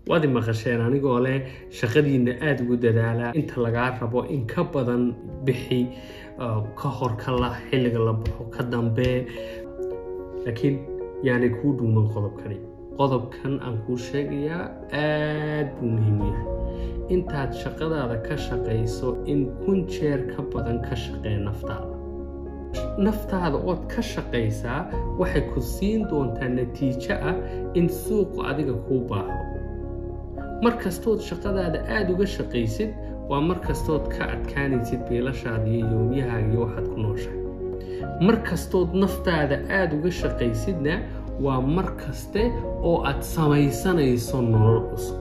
waad i maqasheen anigoo leh shaqadiinna aada ugu dadaala inta lagaa rabo in ka badan bixi ka hor ka la xilliga la baxo ka dambe laakiin yaanay kuu dhuuman qodobkani qodobkan aan kuu sheegayaa aad buu muhiim u yahay intaad shaqadaada ka shaqayso in kun jeer ka badan ka shaqee naftaada naftaada ood ka shaqaysaa waxay ku siin doontaa natiijo ah in suuqu adiga kuu baahdo mar kastood shaqadaada aada uga shaqaysid waa mar kastood ka adkaanaysid biilashaada iyo yoomyahaaga iyo waxaad ku nooshahay mar kastood naftaada aada uga shaqaysidna waa mar kaste oo aad samaysanayso nolol cusub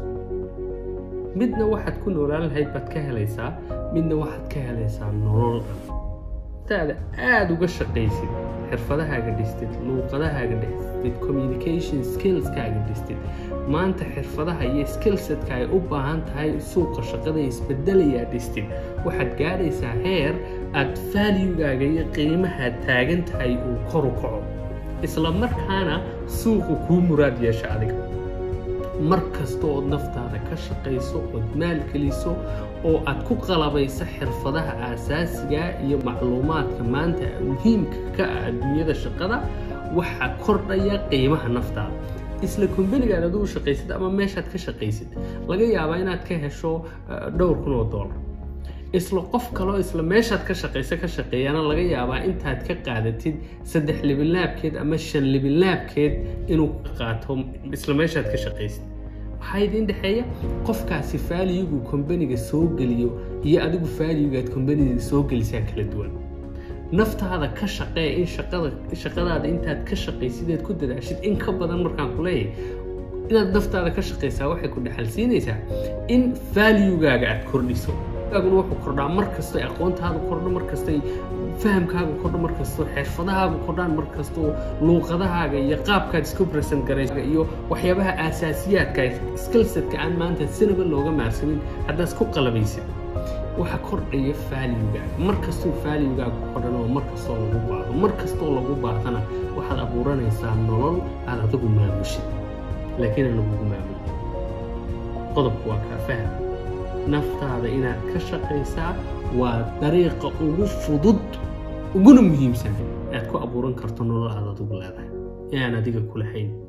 midna waxaad ku noolaan lahayd baad ka helaysaa midna waxaad ka helaysaa nolol naftaada aada uga shaqaysid xirfadahaaga dhistid luuqadahaaga dhistid communication skillskaaga dhistid maanta xirfadaha iyo skillsetka ay u baahan tahay suuqa shaqada isbedelayaa dhistid waxaad gaadhaysaa heer aad valuegaaga iyo qiimahaad taagan tahay uu koru kaco isla markaana suuqu kuu muraad yeesha adiga mar kasta ood naftaada ka shaqayso ood maalgeliso oo aad ku qalabayso xirfadaha aasaasiga iyo macluumaadka maanta muhiimka ka ah adduunyada shaqada waxaa kordhaya qiimaha naftaada isla kumbanigaad adugu shaqaysid ama meeshaad ka shaqaysid laga yaabaa inaad ka hesho dhowr kun oo dollar isla qof kaloo isla meeshaad ka shaqaysa ka shaqeeyana laga yaabaa intaad ka qaadatid saddex libinlaabkeed ama shan libinlaabkeed inuu ka qaato isla meeshaad ka shaqaysid maxaa idiin dhexeeya qofkaasi faaliyugu kombaniga soo geliyo iyo adigu faaliyugaad kombaniga soo gelisaa kala duwan naftaada ka shaqee in shaqadaada intaad ka shaqaysideed ku dadaashid in ka badan markaan ku leeyahay inaad naftaada ka shaqaysaa waxay ku dhexalsiinaysaa in faaliyugaaga aad kordhiso aguna wuxuu kordhaa mar kastoo aqoontaadu kordho mar kastay fahamkaagu kordho mar kastoo xirfadahaagu kordhaan mar kastoo luuqadahaaga iyo qaabkaad isku present garaysa iyo waxyaabaha aasaasiyaadka skillsetka aan maanta sinaba looga maarsamin haddaad isku qalabaysid waxa kordhaya faaliyugaaga mar kastuu faaliyugaagu kordhana oo mar kastoo lagu baado mar kastoo lagu baadana waxaad abuuranaysaa nolol aad adigu maamushid laakiin aan lagugu maamulin qodobku waa kaa faham naftaada inaad ka shaqaysaa waa dariiqa ugu fudud uguna muhiimsan aad ku abuuran karto nolol aad adigu leedahay ee aan adiga ku lahayn